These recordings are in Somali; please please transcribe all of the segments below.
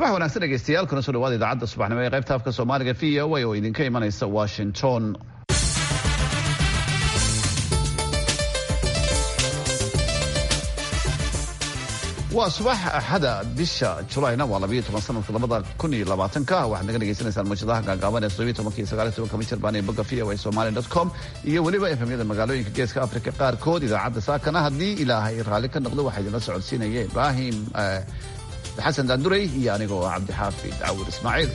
subax wanaagsan dhegeystayaal kuna soo dhawaada idaacadda subaxnimo ee qaybta afka soomaaliga v o a oo idinka imanaysa washington waa subax axada bisha julayna waa labayo toban sanadka labada kun iyo labaatanka waxaad naga dhegeysanaysaan muujadaha gaagaaban ee sodobiyo tobanka iyo sagaaliyo tobanka michirbaan ee bogga v o a somali dot com iyo weliba efemyada magaalooyinka geeska afrika qaarkood idaacadda saakana haddii ilaahay raalli ka noqdo waxaa idinla socodsiinaya ibraahim xasan daanduray iyo anigoo ah cabdixaafid cawur ismaaciil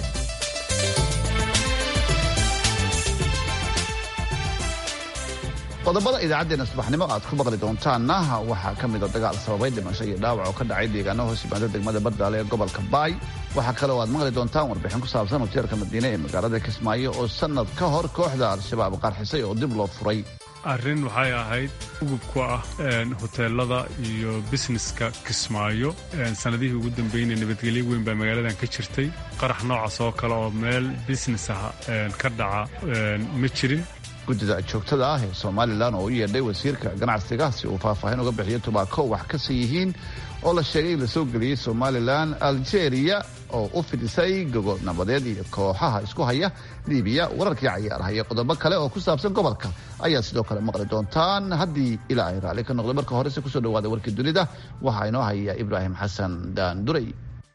qodobada idaacaddeenna subaxnimo aad ku maqli doontaanna waxaa ka mida dagaal sababay dhimasho iyo dhaawac oo ka dhacay deegaano hoos yimaada degmada bardaale ee gobolka baay waxaa kale oo aad maqli doontaan warbixin ku saabsan hoteelka madiine ee magaalada kismaayo oo sanad ka hor kooxda al-shabaab qarxisay oo dib loo furay arrin waxay ahayd ugub ku ah hoteelada iyo bisneska kismaayo sanadihii ugu dambeynay nabadgelyo weyn baa magaaladan ka jirtay qarax noocaas oo kale oo meel bisnes ah ka dhaca ma jirin guddida joogtada ah ee somalilan oo u yeedhay wasiirka ganacsiga si uu faahfaahin uga bixiyo tubaako wax kasi yihiin oo la sheegay in la soo geliyey somalilan algeria oo u fidisay gogol nabadeed iyo kooxaha isku haya libiya wararkii cayaaraha iyo qodobo kale oo ku saabsan gobolka ayaa sidoo kale maqli doontaan haddii ilaa ay raalli ka noqdo marka horese kusoo dhawaada warkii dunida waxaa inoo haya ibraahim xasan daanduray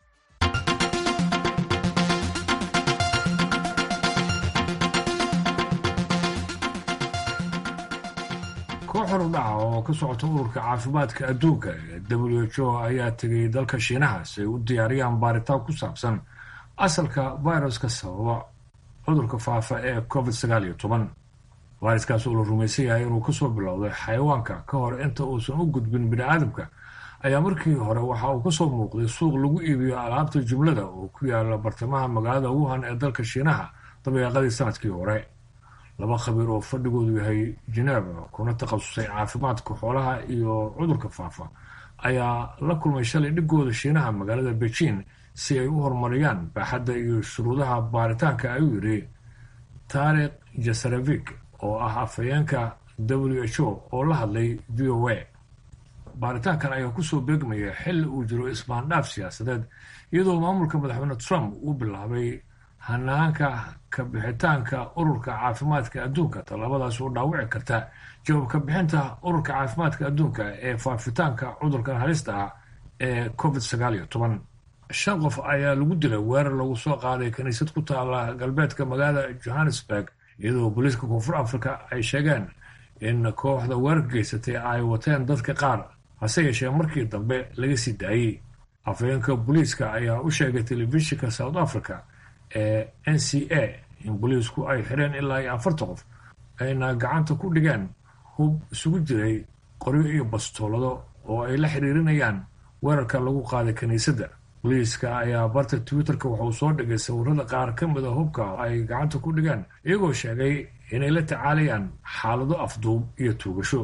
koox horudhaca oo ka socota ururka caafimaadka adduunka ee w h o ayaa tegay dalka shiinaha si ay u diyaariyaan baaritaan ku saabsan asalka viruska sababa cudurka faafa ee covid sagaal iyo toban fayraskaas oo la rumaysan yahay inuu kasoo bilowday xayawaanka ka hor inta uusan u gudbin bini aadamka ayaa markii hore waxa uu kasoo muuqday suuq lagu iibiyo alaabta jumlada oo ku yaala bartamaha magaalada wuhan ee dalka shiinaha dabeeqadii sanadkii hore laba khabiir oo fadhigoodu yahay geneva kuna takhasusay caafimaadka xoolaha iyo cudurka faafa ayaa la kulmay shalay dhigooda shiinaha magaalada beijing si ay u horumariyaan baaxadda iyo shuruudaha baaritaanka ayuu yidhi taarikh jasarevik oo ah afhayeenka w h o oo la hadlay v o a baaritaankan ayaa kusoo beegmaya xilli uu jiro isbaandhaaf siyaasadeed iyadoo maamulka madaxweyne trump uu bilaabay hanaanka ka bixitaanka ururka caafimaadka adduunka tallaabadaas oo dhaawici karta jawaab ka bixinta ururka caafimaadka adduunka ee faafitaanka cudurkan halista ah ee covid sagaal iyo toban shan qof ayaa lagu dilay weerar lagu soo qaaday kiniisad ku taala galbeedka magaalada johannesburg iyadoo booliiska koonfur africa ay sheegeen in kooxda weerarka geysatay ay wateen dadka qaar hase yeeshee markii dambe laga sii daayey afhayeenka booliiska ayaa u sheegay telefishinka south africa ee n c a in booliisku ay xireen ilaa iyo afartan qof ayna gacanta ku dhigeen hub isugu jiray qoryo iyo bastoolado oo ay la xiriirinayaan weerarka lagu qaaday kiniisadda booliiska ayaa barta twitterka wuxuu soo dhigay sawirada qaar ka mida hubka ay gacanta ku dhigeen iyagoo sheegay inay la tacaalayaan xaalado afduub iyo tuugasho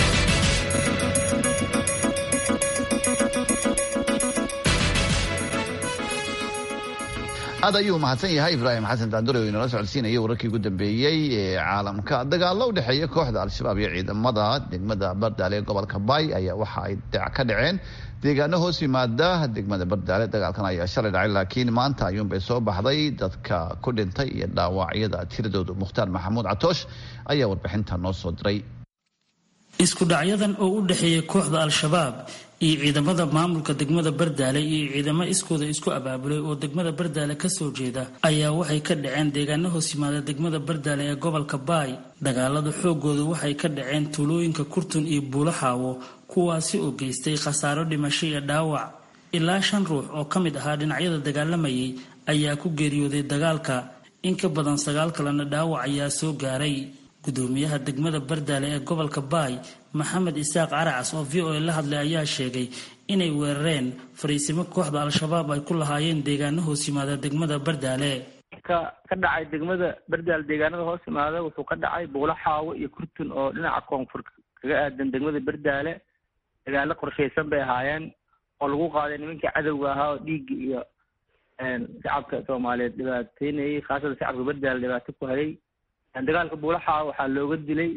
aad ayuu mahadsan yahay ibraahim xasan daandure oo inala socodsiinaya wararkii ugu dambeeyey ee caalamka dagaalo u dhexeeya kooxda al-shabaab iyo ciidamada degmada bardaale ee gobolka baay ayaa waxa ay ka dhaceen deegaano hoos yimaada degmada bardaale dagaalkan ayaa shalay dhacay laakiin maanta ayuunbay soo baxday dadka ku dhintay iyo dhaawacyada tiradoodu mukhtaar maxamuud catoosh ayaa warbixinta noo soo diray isku dhacyadan oo u dhexeeya kooxda al-shabaab iyo ciidamada maamulka degmada bardaale iyo ciidamo iskooda isku abaabulay oo degmada bardaale kasoo jeeda ayaa waxay ka dhaceen deegaano hoos yimaada degmada bardaale ee gobolka baay dagaalada xoogooda waxay ka dhaceen tuulooyinka kurtun iyo buulaxaawo kuwaasi oo geystay khasaaro dhimasho iyo dhaawac ilaa shan ruux oo ka mid ahaa dhinacyada dagaalamayay ayaa ku geeriyooday dagaalka in ka badan sagaal kalena dhaawac ayaa soo gaaray gudoomiyaha degmada bardaale ee gobolka baay maxamed isaaq caracas oo v o a la hadlay ayaa sheegay inay weerareen fariisimo kooxda al-shabaab ay ku lahaayeen deegaano hoos yimaada degmada bardaale ka ka dhacay degmada bardaale deegaanada hoos yimaada wuxuu ka dhacay buulo xaawo iyo kurtun oo dhinaca koonfur kaga aadan degmada bardaale dagaalo qorshaysan bay ahaayeen oo lagu qaaday nimankii cadowga ahaa oo dhiigga iyo shacabka soomaaliyeed dhibaateynayay khaasatan shacabka bardaale dhibaato ku hayay dagaalka buulaxa waxaa looga dilay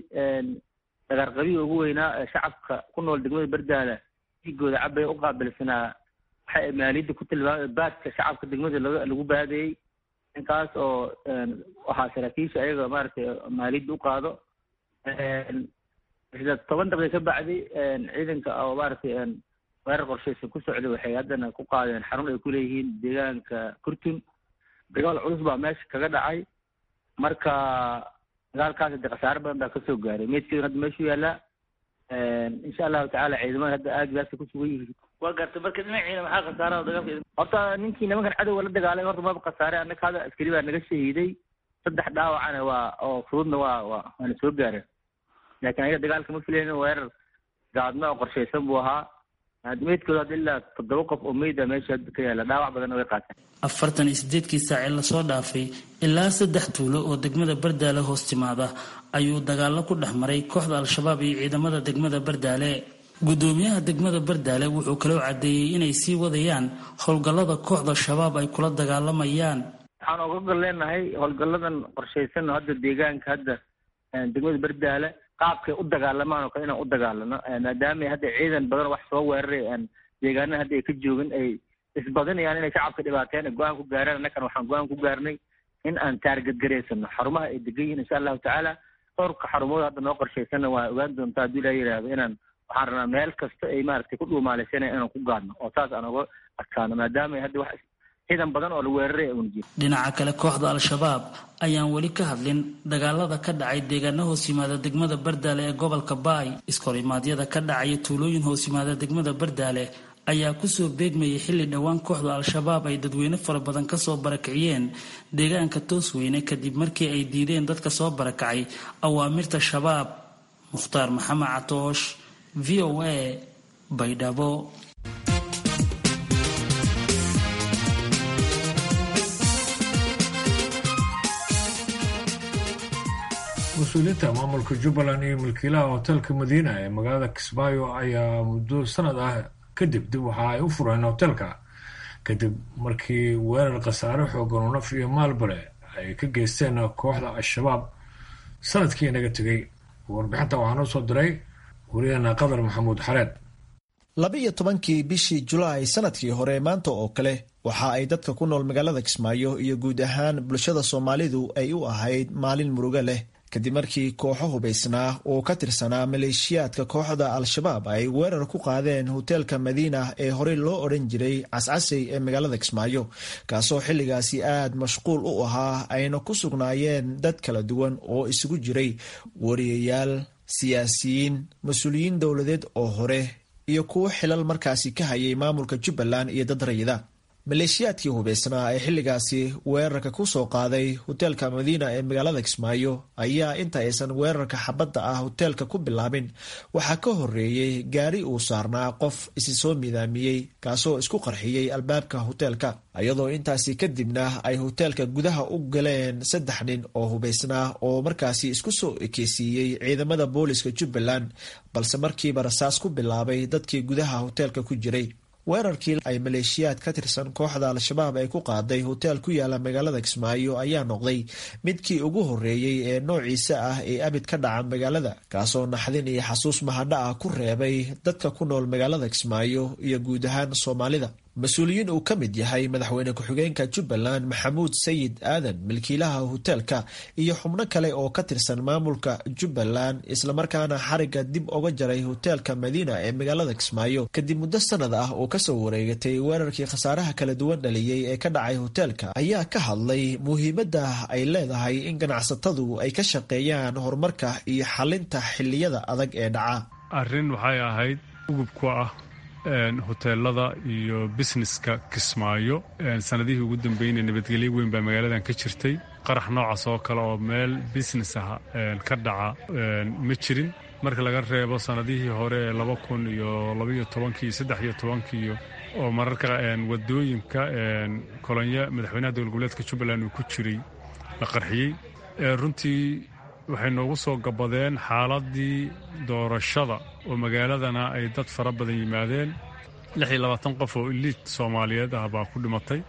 dagaarqabiga ugu weynaa ee shacabka ku nool degmada bardaale dhiigooda cabay u qaabilsanaa waxa maaliyadda ku tilmaamay baadka shacabka degmada lagu baadayey ninkaas oo waxaa saraakiisha ayaga maaragtay maaliyadda u qaado isla toban daqiiqa ka bacdi ciidanka oo maaragtay weerar qorshaysan ku socday waxay haddana ku qaadeen xarun ay ku leeyihiin deegaanka kurtun dagaal culus baa meesha kaga dhacay marka dagaalkaas de khasaare badan baa kasoo gaaray meydkeeduna hadda meeshuu yaallaa insha allahu tacala ciidamada hadda aaggaasa ku sugan yihiin waa gartay marka dhinaciina maxaa khasaaraha dagaalka horta ninkii nimankan cadowga la dagaalay horta maba khasaare annaka hadda askari baa naga shahiiday saddex dhaawacana waa oo fududna waa waa waana soo gaareen laakiin ayaga dagaalka ma filaynin weerar gaadma oo qorshaysan buu ahaa meydkooda hadda ilaa toddoba qof oo meyda meesha hadda ka yaalla dhaawac badanna way qaateen afartan iyo sideedkii saac ee lasoo dhaafay ilaa saddex tuulo oo degmada bardaale hoos timaada ayuu dagaalo ku dhex maray kooxda al-shabaab iyo ciidamada degmada bardaale gudoomiyaha degmada bardaale wuxuu kaloo caddeeyey inay sii wadayaan howlgallada kooxda shabaab ay kula dagaalamayaan waxaan oga gol leenahay howlgalladan qorshaysan hadda deegaanka hadda degmada bardaale qaabkay u dagaalamaan oo kale inaan u dagaalano maadaama hadda ciidan badan wax soo weeraray deegaanada hadda ay ka joogin ay isbadinayaan inay shacabka dhibaateen ay go-aan ku gaaraan annakan waxaan go-aan ku gaarnay in aan taargadgaraysano xarumaha ay degan yihiin insha allahu tacaala dhowrka xarumood hadda noo qorshaysanna waa ogaan doontaa haddii ilaa yidhaahdo inaan waxaan rabnaa meel kasta ay maaragtay ku dhuumaalaysanaya inaan ku gaadno oo saas aan oga adkaano maadaama hadda wax ciidan badan oo la weeraray uuna jiro dhinaca kale kooxda al-shabaab ayaan weli ka hadlin dagaalada ka dhacay deegaano hoos yimaada degmada bardaale ee gobolka baay iskorimaadyada ka dhacaya tuulooyin hoos yimaada degmada bardaale ayaa kusoo beegmayay xilli dhowaan kooxda al-shabaab ay dadweyne fara badan kasoo barakiciyeen deegaanka toosweyne kadib markii ay diideen dadka soo barakacay awaamirta shabaab mukhtaar maxamed catoosh v o a baydhabo mas-uuliyiinta maamulka jubbaland iyo milkiilaha hotelka madiina ee magaalada kismaayo ayaa muddo sanad ah kadib dib waxa ay u fureen hotelka kadib markii weerar khasaare xoogan oo naf iyo maalbale ay ka geysteen kooxda al-shabaab sanadkii inaga tegay warbixinta waxaa noo soo diray wariyahena qadar maxamuud xareed laba-iyo tobankii bishii julaay sanadkii hore maanta oo kale waxa ay dadka ku nool magaalada kismaayo iyo guud ahaan bulshada soomaalidu ay u ahayd maalin murugo leh kadib markii kooxo hubaysnaa oo ka tirsanaa maleeshiyaadka kooxda al-shabaab ay weerar ku qaadeen hoteelka madiina ee horey loo odhan jiray cascasey ee magaalada kismaayo kaasoo xilligaasi aad mashquul u ahaa ayna ku sugnaayeen dad kala duwan oo isugu jiray wariyayaal siyaasiyiin mas-uuliyiin dowladeed oo hore iyo kuwo xilal markaasi ka hayay maamulka jubbaland iyo dad rayida maleeshiyaadkii hubaysnaa ee xilligaasi weerarka ku soo qaaday hoteelka madiina ee magaalada kismaayo ayaa inta aysan weerarka xabadda ah hoteelka ku bilaabin waxaa ka horeeyey gaari uu saarnaa qof isi soo midaamiyey kaasoo isku qarxiyey albaabka hoteelka iyadoo intaasi kadibna ay hoteelka gudaha u galeen saddex nin oo hubaysnaa oo markaasi isku soo ekeysiiyey ciidamada booliska jubbaland balse markiiba rasaas ku bilaabay dadkii gudaha hoteelka ku jiray weerarkii ay maleeshiyaad ka tirsan kooxda al-shabaab ay ku qaaday hoteel ku yaala magaalada kismaayo ayaa noqday midkii ugu horeeyey ee noociisa ah ee abid ka dhaca magaalada kaasoo naxdin iyo xasuus mahadha ah ku reebay dadka ku nool magaalada kismaayo iyo guud ahaan soomaalida mas-uuliyiin uu ka mid yahay madaxweyne ku-xigeenka jubbaland maxamuud sayid aadan milkiilaha hoteelka iyo xubno kale oo ka tirsan maamulka jubbaland islamarkaana xariga dib oga jaray hoteelka madiina ee magaalada kismaayo kadib muddo sanad ah oo kasoo wareegatay weerarkii khasaaraha kala duwan dhaliyey ee ka dhacay hoteelka ayaa ka hadlay muhiimadda ay leedahay in ganacsatadu ay ka shaqeeyaan horumarka iyo xalinta xiliyada adag ee dhaca arrin waxay ahayd ugub ku ah hoteelada iyo busineska kismaayo sanadihii ugu dambeynay nabadgelyo weyn baa magaaladan ka jirtay qarax noocaas oo kale oo meel business ah ka dhaca ma jirin marka laga reebo sanadihii hore ee laba kun iyo labaiyo tobankii iyo saddex iyo tobankiiyo oo mararka wadooyinka kolonyo madaxweynaha dowla goboleedka jubbaland uu ku jiray la qarxiyey runtii waxay noogu soo gabadeen xaaladii doorashada oo magaaladana ay dad fara badan yimaadeen lix iyo labaatan qof oo iliid soomaaliyeed ah baa ku dhimatay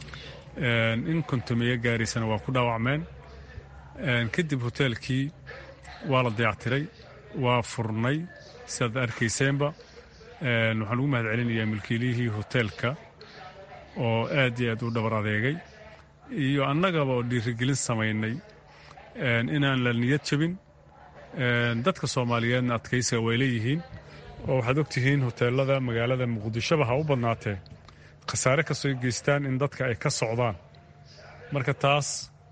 in kontomeeyo gaaraysana waa ku dhaawacmeen kadib hoteelkii waa la dayactiray waa furnay sidaad arkayseenba waxaan ugu mahad celinayaa milkiilihii hoteelka oo aad iyo aad u dhabar adeegay iyo annagaba oo dhiirigelin samaynay inaan la niyad jabin dadka soomaaliyeedna adkaysiga way leeyihiin oo waxaad ogtihiin hoteelada magaalada muqdishoba ha u badnaatee khasaare kastoo geystaan in dadka ay ka socdaan marka taas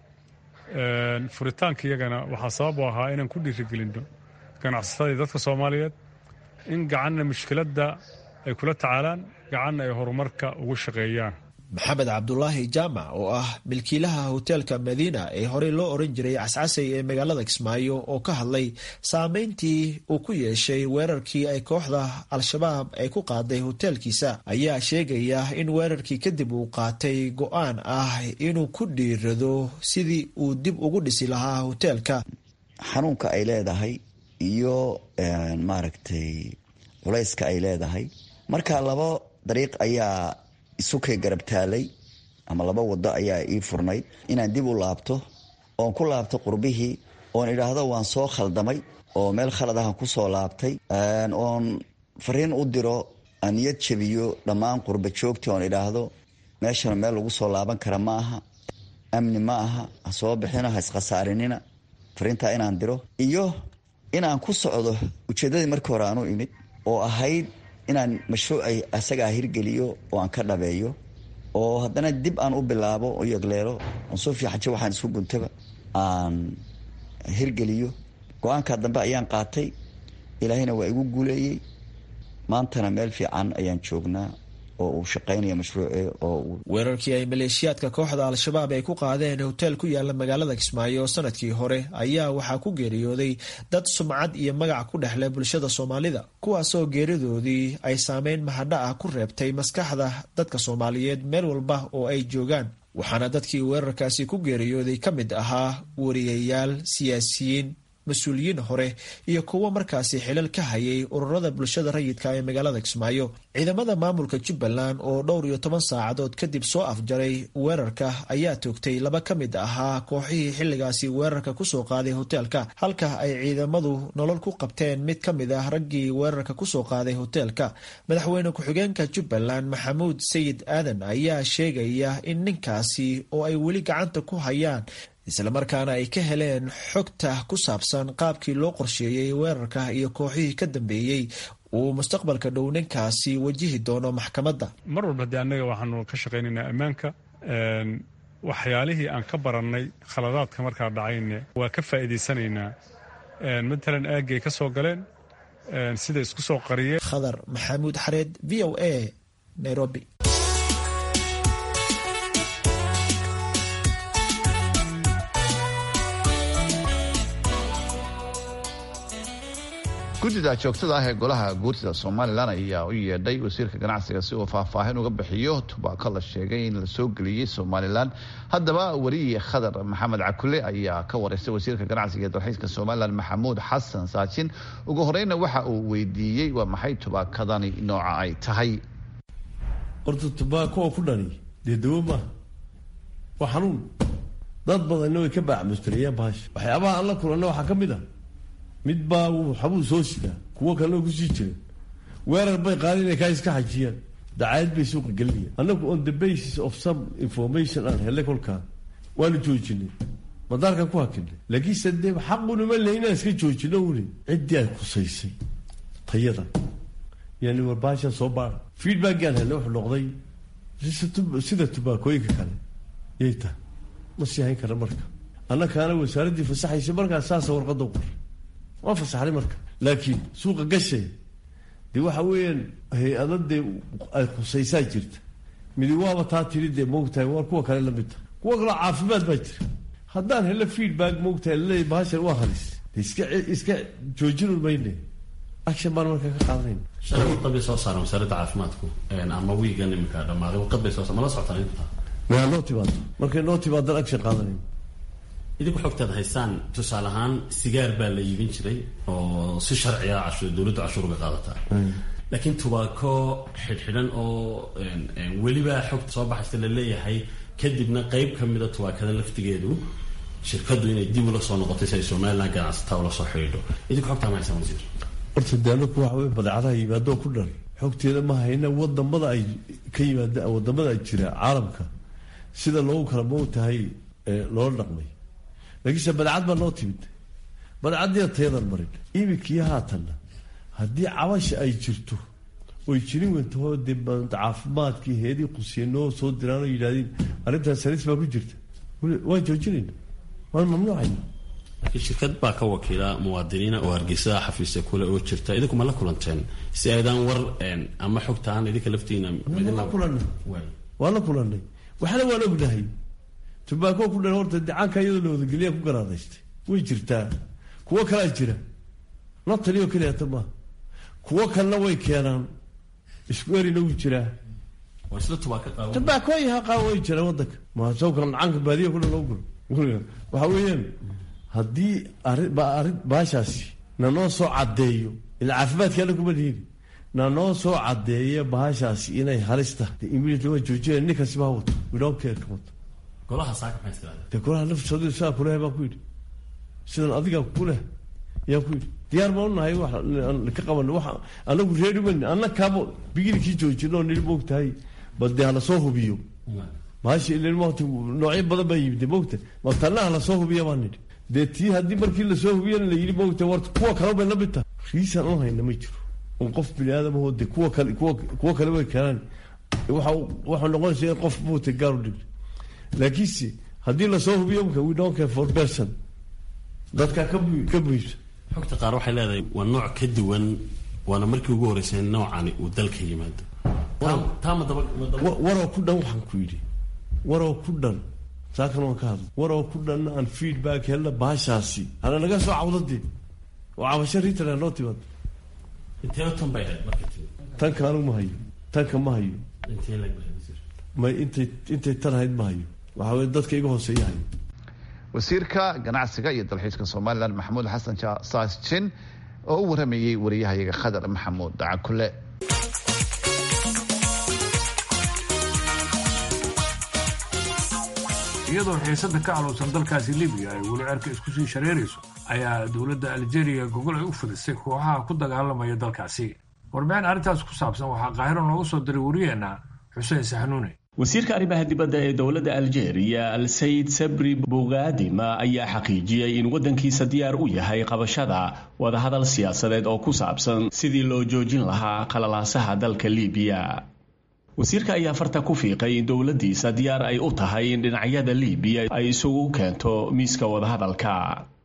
furitaanka iyagana waxaa sabab u ahaa inaan ku dhiirigelinno ganacsatadii dadka soomaaliyeed in gacanna mushkiladda ay kula tacaalaan gacanna ay horumarka ugu shaqeeyaan maxamed cabdulaahi jaamac oo ah milkiilaha hoteelka madiina ee horey loo oran jiray cascasay ee magaalada kismaayo oo ka hadlay saameyntii uu ku yeeshay weerarkii ay kooxda al-shabaab ay ku qaaday hoteelkiisa ayaa sheegaya in weerarkii kadib uu qaatay go-aan ah inuu ku dhiirado sidii uu dib ugu dhisi lahaa hoteelka xanuunka ay leedahay iyo maaragtay culayska ay leedahay marka laba dariiq ayaa isukay garab taalay ama laba wado ayaa ii furnayd inaan dib u laabto oon ku laabto qurbihii oon idhaahdo waan soo khaldamay oo meel khalad ahan ku soo laabtay oon fariin u diro aan niyad jabiyo dhammaan qurba joogtii oon idhaahdo meeshana meel lagu soo laaban kara ma aha amni ma aha ha soo bixino ha iskhasaarinina fariintaa inaan diro iyo inaan ku socdo ujeeddadii markii hore aanu imid oo ahayd inaan mashruucay asagaa hirgeliyo oo aan ka dhabeeyo oo haddana dib aan u bilaabo oo yagleelo oon soo fiixajo waxaan isku guntaba aan hirgeliyo go-aankaa dambe ayaan qaatay ilaahayna waa igu guuleeyey maantana meel fiican ayaan joognaa oo uu shaqaynaya mashruuce oo weerarkii ay maleeshiyaadka kooxda al-shabaab ay ku qaadeen hoteel ku yaala magaalada kismaayo sanadkii hore ayaa waxaa ku geeriyooday dad sumcad iyo magac ku dhexleh bulshada soomaalida kuwaasoo geeridoodii ay saameyn mahadha ah ku reebtay maskaxda dadka soomaaliyeed meel walba oo ay joogaan waxaana dadkii weerarkaasi ku geeriyooday ka mid ahaa wariyayaal siyaasiyiin mas-uuliyiin hore iyo kuwo markaasi xilal ka hayay ururada bulshada rayidka ee magaalada kismaayo ciidamada maamulka jubbaland oo dhowr iyo toban saacadood kadib soo afjaray weerarka ayaa toogtay laba ka mid ahaa kooxihii xilligaasi weerarka kusoo qaaday hoteelka halka ay ciidamadu nolol ku qabteen mid ka mid ah raggii weerarka kusoo qaaday hoteelka madaxweyne ku-xigeenka jubbaland maxamuud sayid aadan ayaa sheegaya in ninkaasi oo ay weli gacanta ku hayaan islamarkaana ay ka heleen xogta ku saabsan qaabkii loo qorsheeyey weerarka iyo kooxihii ka dambeeyey uu mustaqbalka dhow ninkaasi wajihi doono maxkamadda mar walba haddii annaga waxaanu ka shaqaynaynaa ammaanka waxyaalihii aan ka barannay khaladaadka markaa dhacayne waa ka faa'iidaysanaynaa matalan aaggay ka soo galeen sida isku soo qariyeen khadar maxamuud xareed v o a nairobi guddida joogtada ah ee golaha guurtida somalilan ayaa u yeedhay wasiirka ganacsiga si uu faahfaahin uga bixiyo tubaako la sheegay in la soo geliyey somalilan haddaba weriye khadar maxamed cakule ayaa ka wareystay wasiirka ganacsiga ee dalxiiska somalilan maxamuud xasan saajin ugu horeyna waxa uu weydiiyey waa maxay tubaakadani nooca ay tahay horta tubaako oo ku dhani dee dawo maaha waa xanuun dad badanna way ka baacmustariyeen bahasha waxyaabaha aan la kulanna waxaa ka mid ah mid baa waxbuu soo sidaa kuwo kalena kusii jiren weerar bay qaadeen inay kaa iska xajiyaan dacaayad bay suuqa gelinayaan annagu on the basis of some information aan helay kolkaa waanu joojinay madaarkan ku hakinay laakiinse dee xaqunima le inaan iska joojino uni ciddii ay kusaysay tayada yani warbaasha soo baara feedbackaan helay wuxuu noqday sida tubaakooyinka kale yay tahay ma sii hayn kara marka annakaana wasaaraddii fasaxaysa markaa saasa warqadda qor waa fasaxday marka laakiin suuqa gashay dee waxa weeyaan hay-ada dee ay khusaysaa jirta midi waaba taa tiri dee moogtahay waa kuwa kale lamid tahay kuwa kaloo caafimaad baa jira haddaan helo feedback moogtahay laleeyahy bahashan waa halis de iska iska joojinun mayne action baan marka ka qaadanayna shalay warqad bay soo saareen wasaaradda caafimaadku ama wiigan iminka dhamaaday warqad bay soo saar mala socotaan inta waa noo timaado markay noo timaadan action qaadanayna idinku xogtaad haysaan tusaale ahaan sigaar baa la iibin jiray oo si sharciga cashuur dowladdu cashuur uga qaadataa laakiin tubaako xidhxidhan oo weliba xogta soo baxaysa la leeyahay kadibna qeyb ka mida tubaakada laftigeedu shirkaddu inay dib ula soo noqotay si ay somalilan ganacsataa ula soo xidhiidho idinku xogtaa ma haysaan wasiir horta de anaku waxa wey badeecadaha yimaadoo ku dhan xogteeda ma hayna wadamada ay ka yimaada wadamada jira caalamka sida loogu kala moogtahay loola dhaqmay laakiinse badcad baa noo timid badcaddiina tayadan marin iminkii haatanna haddii cabasha ay jirto oy jirin wentaho dee caafimaadkii heedii qusiya noo soo diraan oo yidhahdeen arrintaas salis baa ku jirta waan joojinayna waan mamnuucayna laakiin shirkad baa ka wakiila muwaadiniina oo hargeysa xafiisya kule oo jirta idinku ma la kulanteen si aydaan war ama xogtaan idinka laftiina la kulanay waan la kulanay waxna waan ognahay tubaako ku dhan horta decaanka iyadoo la wadageliya ku garaadaystay way jirtaa kuwo kalaa jira notalioo keliyata maaha kuwo kalena way keenaan isku erina wuu jiraa tubaakooyaha qaawa way jiraan wadanka masawka nacanka baadiya kudhan loo gulo waxa weeyaan haddii arrin baashaasi nanoo soo caddeeyo ila caafimaadkaana kuma liini nanoo soo caddeeya bahashaasi inay halis tahay immediately waa joojinaya ninkaasi baa wato we don't care ka wato golaha saaka maxay tirahdeen dee golaha nafsoodu saa kuleh baan ku yidhi sidan adigaa kuleh yaan ku yidhi diyaar baan unahay wax ka qaban wax anagu reeri wen anna kaabo bigilkii joojino oo nili moogtahay bal dee hala soo hubiyo maashi ilin waqti noocyo badan baa yimid moogta mabtana hala soo hubiya baan nidhi dee tii haddii markii lasoo hubiyana la yidhi moogta warta kuwa kale bay la mid tahay riisaan u hayna ma jiro un qof bini aadamahoo dee kuwa kale kuwa kuwa kale way keenaan waxa waxaa noqonaysa in qof moogta gaar u dhigay laakiinse haddii lasoo hubiyo mka we don't care for person dadka ka ka buisa xogta qaar waxay leedahay waa nooc ka duwan waana markii ugu horeysay noocani uu dalka yimaado taama daba waroo ku dhan waxaan ku yidhi waroo ku dhan saakan waan ka hadla waroo ku dhanna aan feedback helna baashaasi hana naga soo cawdadee oo cabasho ritana noo timaado intee tan bay ahayd marka timi tanka anigu ma hayo tanka ma hayo intee lag bay may intay intay tan hayd ma hayo waxaa weye dadka iga hooseeya hayo wasiirka ganacsiga iyo dalxiiska somalilan maxamuud xasan saasjin oo u waramayey wariyahayaga khadar maxamuud dacakule iyadoo xiisada ka aluusan dalkaasi libiya ay weli cerka isku sii shareerayso ayaa dowladda aljeeriya gogol ay u fidisay kooxaha ku dagaalamaya dalkaasi warbixin arrintaas ku saabsan waxaa qaahiro noogu soo diray wariyeenna xuseen saxnuune wasiirka arrimaha dibadda ee dowladda aljeeriya al sayid sabri bogaadima ayaa xaqiijiyey in waddankiisa diyaar u yahay qabashada wadahadal siyaasadeed oo ku saabsan sidii loo joojin lahaa qalalaasaha dalka libiya wasiirka ayaa farta ku fiiqay in dowladdiisa diyaar ay u tahay in dhinacyada libiya ay isugu keento miiska wadahadalka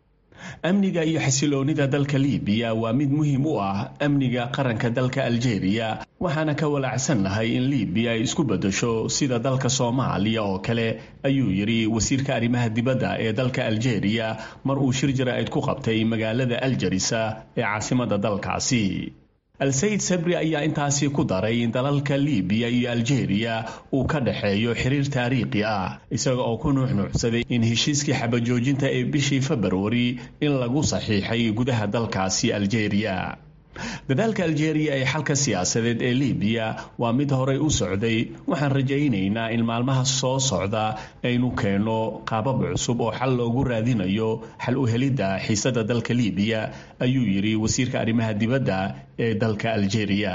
amniga iyo xasiloonida dalka libiya waa mid muhiim u ah amniga qaranka dalka aljeeriya waxaana ka walaacsannahay in libiya ay isku beddesho sida dalka soomaaliya oo kale ayuu yidhi wasiirka arrimaha dibadda ee dalka aljeeriya mar uu shir jaraa'id ku qabtay magaalada aljarisa ee caasimadda dalkaasi al-sayid sabri ayaa intaasi ku daray in dalalka libiya iyo aljeeriya uu ka dhexeeyo xiriir taariikhi ah isaga oo ku nuuxnuuxsaday in heshiiskii xabajoojinta ee bishii februari in lagu saxiixay gudaha dalkaasi aljeeriya dadaalka aljeeriya ee xalka siyaasadeed ee libiya waa mid horey u socday waxaan rajaynaynaa in maalmaha soo socda aynu keenno qaabab cusub oo xal loogu raadinayo xal u helidda xiisadda dalka libiya ayuu yidhi wasiirka arrimaha dibadda ee dalka aljeeriya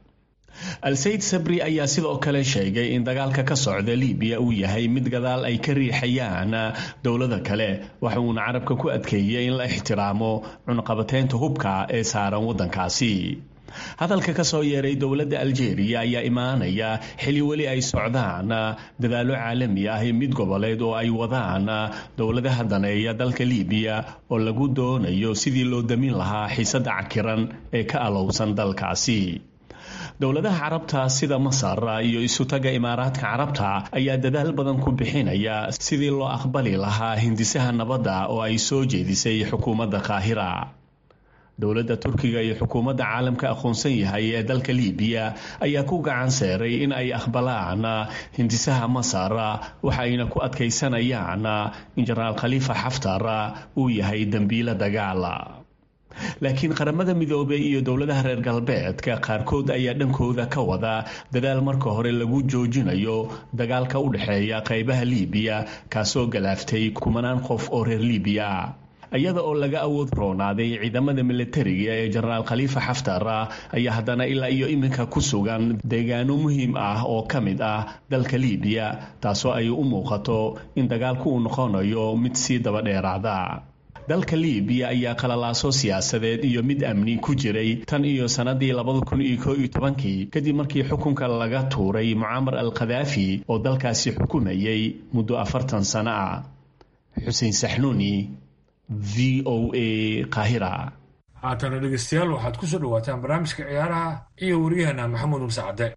al-sayid sabri ayaa sidoo kale sheegay in dagaalka ka socda libiya uu yahay mid gadaal ay ka riixayaan dowlada kale waxa uuna carabka ku adkeeyey in la ixtiraamo cunqabateynta hubka ee saaran waddankaasi hadalka ka soo yeeray dowladda aljeeriya ayaa imaanaya xili weli ay socdaan dadaallo caalami ah mid goboleed oo ay wadaan dowladaha daneeya dalka libiya oo lagu doonayo sidii loo damin lahaa xiisadda cakiran ee ka alowsan dalkaasi dowladaha carabta sida masar iyo isutaga imaaraadka carabta ayaa dadaal badan ku bixinaya sidii loo aqbali lahaa hindisaha nabadda oo ay soo jeedisay xukuumadda qaahira dowladda turkiga iyo xukuumadda caalamka aqoonsan yahay ee dalka libiya ayaa ku gacan seeray in ay aqbalaan hindisaha masar waxayna ku adkaysanayaan in jenaraal khaliifa xaftar uu yahay dembiilo dagaal laakiin qaramada midoobey iyo dowladaha reer galbeedka qaarkood ayaa dhankooda ka wada dadaal marka hore lagu joojinayo dagaalka u dhexeeya qaybaha libiya kaasoo galaaftay kumanaan qof oo reer libiya iyada oo laga awood roonaaday ciidamada militariga ee jenaraal khaliifa xaftar ayaa haddana ilaa iyo iminka ku sugan deegaano muhiim ah oo ka mid ah dalka liibiya taasoo ay u muuqato in dagaalku uu noqonayo mid sii daba dheeraada dalka liibiya ayaa qalalaaso siyaasadeed iyo mid amni ku jiray tan iyo sannadii labada kun iyo koo iyo tobankii kadib markii xukunka laga tuuray mucaamar al khadaafi oo dalkaasi xukumayay muddo afartan sano ah xuseen saxnuuni v o a qaahira haatana dhegeystayaal waxaad ku soo dhawaataan barnaamijka ciyaaraha iyo wariyahana maxamuud muse cadde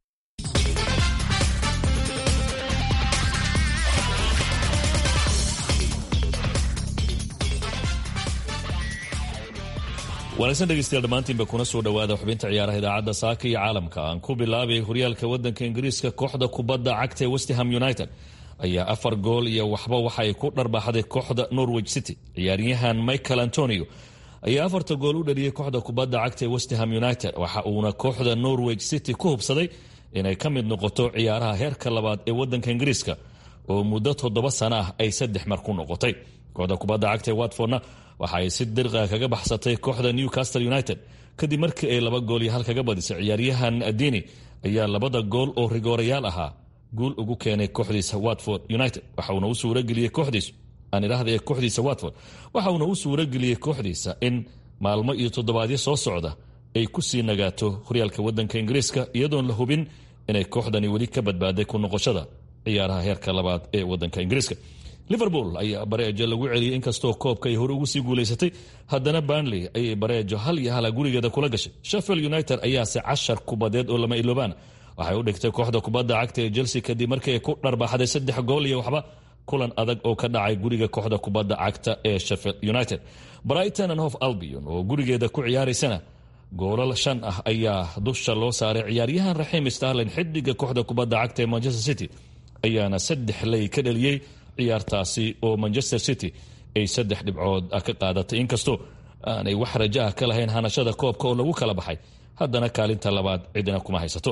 wanaagsan dhegeystayaal dhammaantiinba kuna soo dhowaada xubinta ciyaaraha idaacadda saaka iyo caalamka aan ku bilaabay horyaalka waddanka ingiriiska kooxda kubadda cagta ee westham united ayaa afar gool iyo waxba waxay ku dharbaaxday kooxda norwich city ciyaaryahan michael antonio ayaa afarta gool u dhaliyey kooxda kubadda cagta ee westham united waxa uuna kooxda norwich city ku hubsaday inay ka mid noqoto ciyaaraha heerka labaad ee waddanka ingiriiska oo muddo toddoba sana ah ay saddex mar ku noqotay kooxda kubadda cagta ee watfordna waxa ay si dirqa kaga baxsatay kooxda newcastle united kadib markii ay laba gool iyo hal kaga badisay ciyaaryahan adini ayaa labada gool oo rigoorayaal ahaa guul ugu keenay kooxdiisa watford united waxauna u suurageliyey kooxdiisu aan idhaahda ee kooxdiisa watford waxauna u suurageliyey kooxdiisa in maalmo iyo toddobaadyo soo socda ay ku sii nagaato horyaalka waddanka ingiriiska iyadoon la hubin inay kooxdani weli ka badbaaday ku noqoshada ciyaaraha heerka labaad ee waddanka ingiriiska liverpool ayaa bareejo lagu celiyey inkastoo koobka ay hore ugu sii guulaysatay haddana banley ayay bareejo hal iyo hala gurigeeda kula gashay sheffield united ayaase cashar kubadeed oo lama iloobaan waxay u dhigtay kooxda kubadda cagta ee chelsea kadib markii ay ku dharbaaxday saddex gool iyo waxba kulan adag oo ka dhacay guriga kooxda kubadda cagta ee sheffield united brighton and hof albion oo gurigeeda ku ciyaaraysana goolal shan ah ayaa dusha loo saaray ciyaaryahan raxiim starlin xidiga kooxda kubadda cagta ee manchester city ayaana saddex ley ka dhaliyey ciyaartaasi oo manchester city ay saddex dhibcood ka qaadatay inkastoo aanay wax raja ah ka lahayn hanashada koobka oo lagu kala baxay haddana kaalinta labaad cidina kuma haysato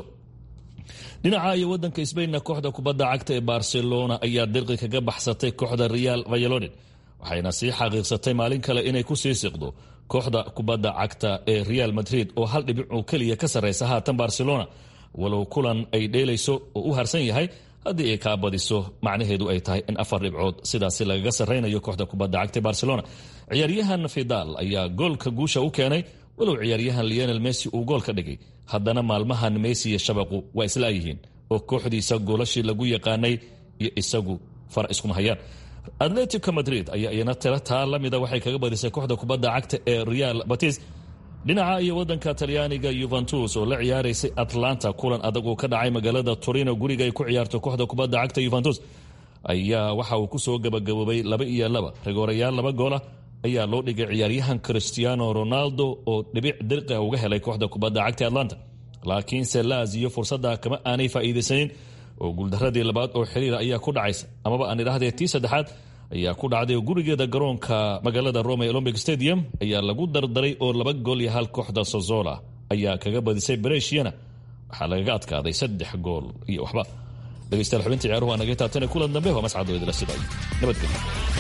dhinaca iyo wadanka sbainna kooxda kubadda cagta ee barcelona ayaa dirqi kaga baxsatay kooxda real vayalodin waxayna sii xaqiiqsatay maalin kale inay ku sii siqdo kooxda kubadda cagta ee real madrid oo hal dhibic oo keliya ka sarraysa haatan barcelona walow kulan ay dheelayso oo u harsan yahay haddii ay kaa badiso macnaheedu ay tahay in afar dhibcood sidaasi lagaga sarraynayo kooxda kubadda cagta barcelona ciyaaryahan fidal ayaa goolka guusha u keenay walow ciyaaryahan leonel messi uu gool ka dhigay haddana maalmahan messi iyo shabaqu waa islaayihiin oo kooxdiisa goolashii lagu yaqaanay iyo isagu far iskuma hayaan atletico madrid ayaa iyana tiro taa la mida waxay kaga badisay kooxda kubadda cagta ee real batis dhinaca iyo wadanka talyaaniga yuventus oo la ciyaaraysay atlanta kulan adag oo ka dhacay magaalada torino guriga ay ku ciyaarto kooxda kubadda cagta yuventus ayaa waxa uu kusoo gabagaboobay laba iyo laba rigoorayaal laba goolah ayaa loo dhigay ciyaaryahan cristiano ronaldo oo dhibic dirqa uga helay kooxda kubadda cagta atlanta laakiinse laziyo fursadda kama aanay faa'iidaysanin oo guuldaradii labaad oo xiriira ayaa ku dhacaysa amaba aan idhaahdee tii saddexaad ayaa ku dhacday oo gurigeeda garoonka magaalada rome ee olombic stadium ayaa lagu dardaray oo laba gool iyo hal kooxda sozola ayaa kaga badisay bereshiyana waxaa lagaga adkaaday saddex gool iyo waxba dhegeystayaal xubinta ciyaaruhu waa naga taabtana kulan dambe waa mascad oo idila siday nabadgelyo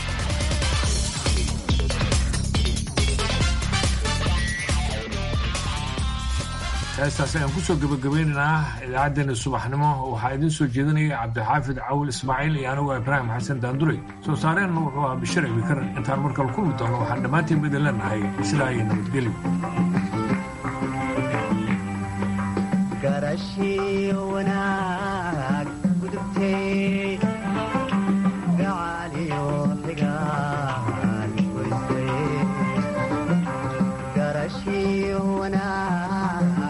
heestaas ayaan kusoo gabagabeynaynaa idaacaddeenna subaxnimo waxaa idiin soo jeedinaya cabdixaafid cawil ismaaciil iyo anigu ibraahim xasan daanduray soo saareenna wuxuu ahaa bishir ibikar intaan markale kulmi doono waxaan dhammaantiin ba idin leenahay sidaa iyo nabadgelyo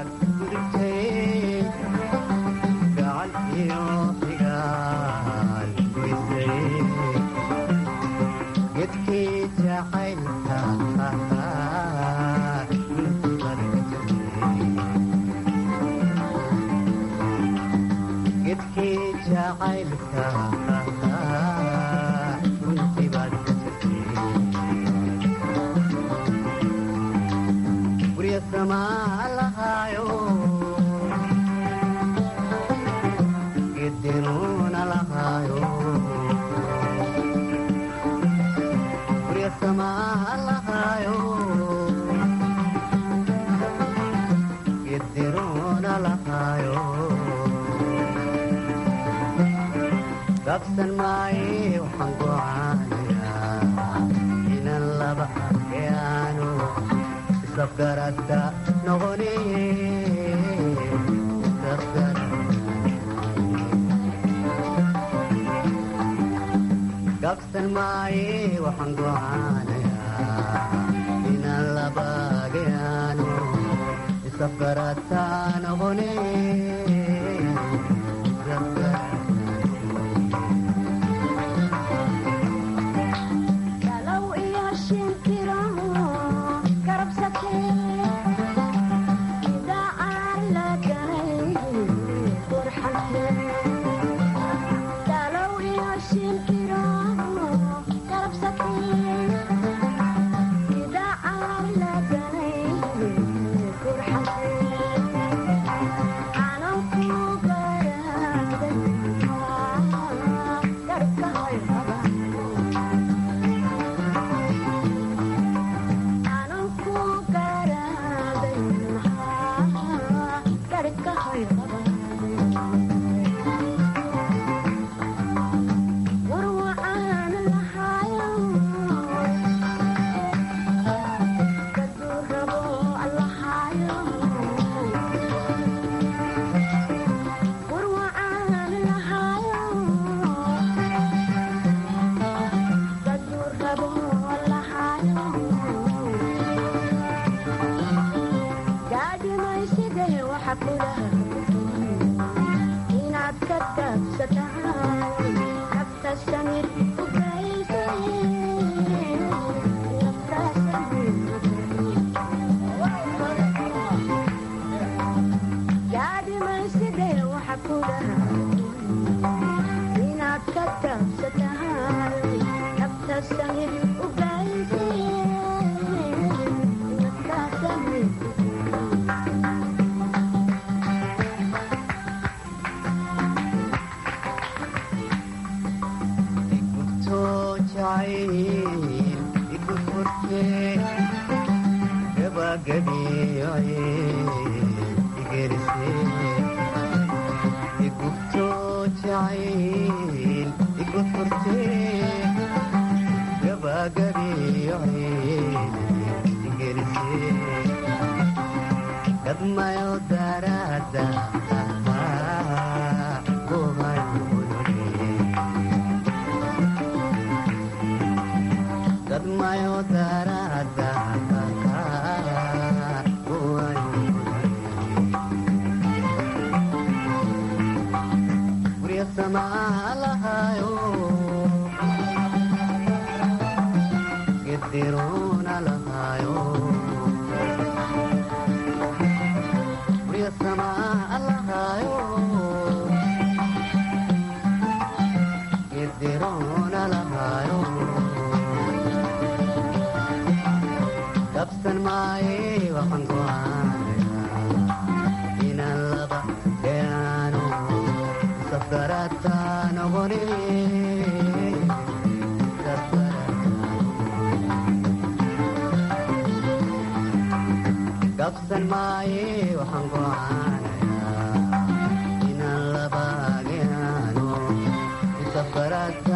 Sama Allah qabsan maaye waxaan gocaanayaa inaan laba yaanu isafgarata noqone qabsan maaye waxaan gocaanayaa inaan laba yaanu isafgarata noqone qabsan maaye waxaan gocaanayaa inaan labaagano isafgarata